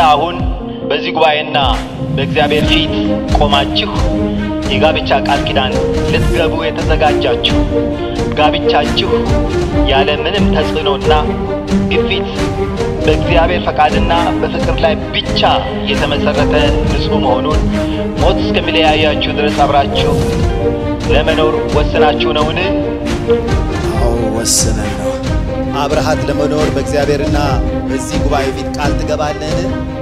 አሁን በዚህ ጉባኤና በእግዚአብሔር ፊት ቆማችሁ የጋብቻ ቃል ኪዳን ልትገቡ የተዘጋጃችሁ ጋብቻችሁ ያለ ምንም ተጽዕኖና ግፊት በእግዚአብሔር ፈቃድና በፍቅር ላይ ብቻ የተመሰረተ ንጹሕ መሆኑን ሞት እስከሚለያያችሁ ድረስ አብራችሁ ለመኖር ወስናችሁ ነውን? አዎ ወስነን ነው። አብረሃት ለመኖር በእግዚአብሔርና በዚህ ጉባኤ ፊት ቃል ትገባለህን?